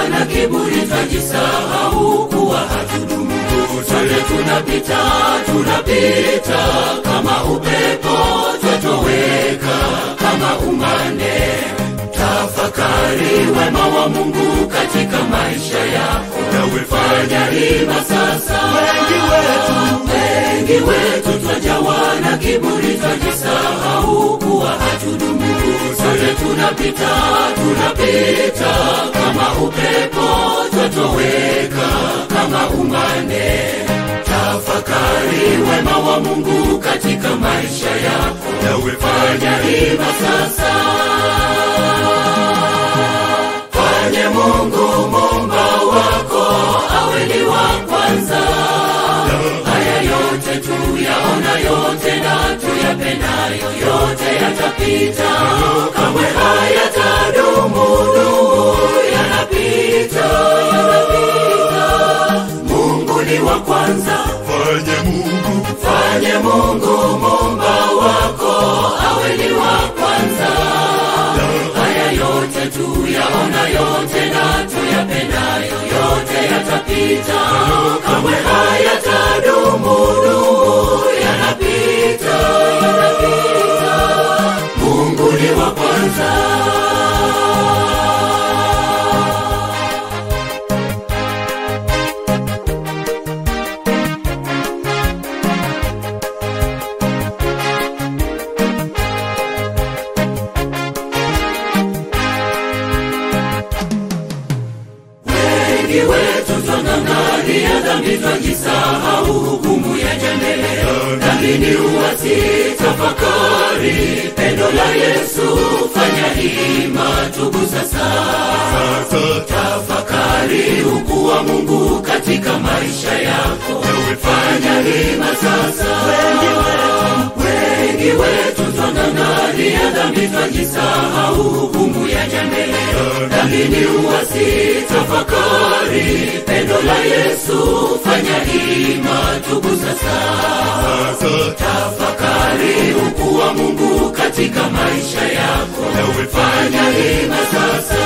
na kiburi twajisahau kuwa hatudumu sote tunapita tunapita kama upepo twatoweka kama umande tafakari wema wa mungu katika maisha yako nawe fanya hima sasa wengi wetu wengi wetu twajawa na kiburi twajisahau kuwa hatudumu sote tunapita tunapita kama upepo twatoweka kama umande tafakari wema wa mungu katika maisha yako nawe fanya hima sasa fanye mungu mumba wako awe ni wa kwanza haya yote tuyaona yote na tuyapendayo yote yatapita kamwe hayatadumu dumu yanapita yanapita mungu ni wa kwanza fanye mungu fanye mungu mumba wako awe ni wa kwanza haya yote tuyaona yote na tuyapendayo yote yatapita kamwe hayatadumu dumu yanapita yanapita mungu ni wa kwanza wengi wetu twang'ang'ania dhambi twajisahau hukumu ya jambele dhambi ni uwasi tafakari pendo la yesu fanya hima tubu sasa sasa tafakari ukuu wa mungu katika maisha yako fanya hima sasa wengi wetu wengi wetu twang'ang'ania dhambi twajisahau hukumu ya jambele dhambi ni uwasi tafakari pendo la yesu fanya hima tubu sasa sasa tafakari ukuu wa mungu katika maisha yako nawe fanya hima sasa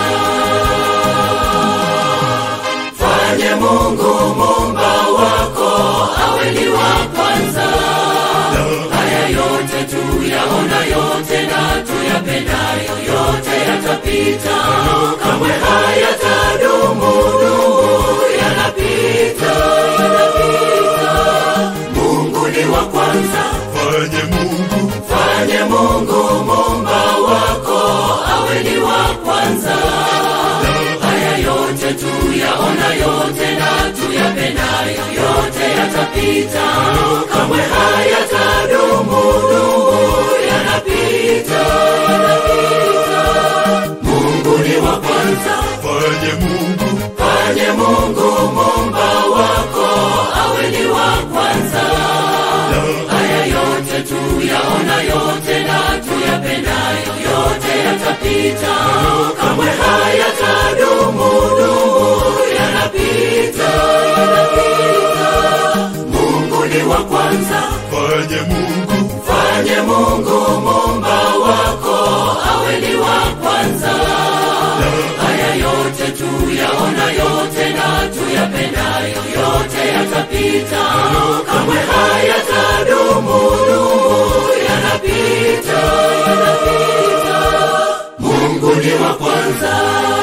fanye mungu mumba wako awe ni wa kwanza haya yote tuyaona yote na tuyapendayo yote yatapita kamwe hayatadumu dumu yanapita yanapita mungu ni wa kwanza fanye mungu fanye mungu mumba wako awe ni wa kwanza haya yote tuyaona yote na tuyapendayo yote yatapita kamwe hayatadumu dumu yanapita yanapita mungu ni wa kwanza fanye mungu fanye mungu mumba wako awe ni wa kwanza haya yote tuyaona yote na tuyapendayo yote yatapita kamwe hayatadumu dumu yanapita yanapita mungu ni wa kwanza fanye mungu fanye mungu mumba wako awe ni wa kwanza haya yote tuyaona yote na tuyapendayo yote yatapita kamwe hayatadumu dumu yanapita yanapita mungu ni wa kwanza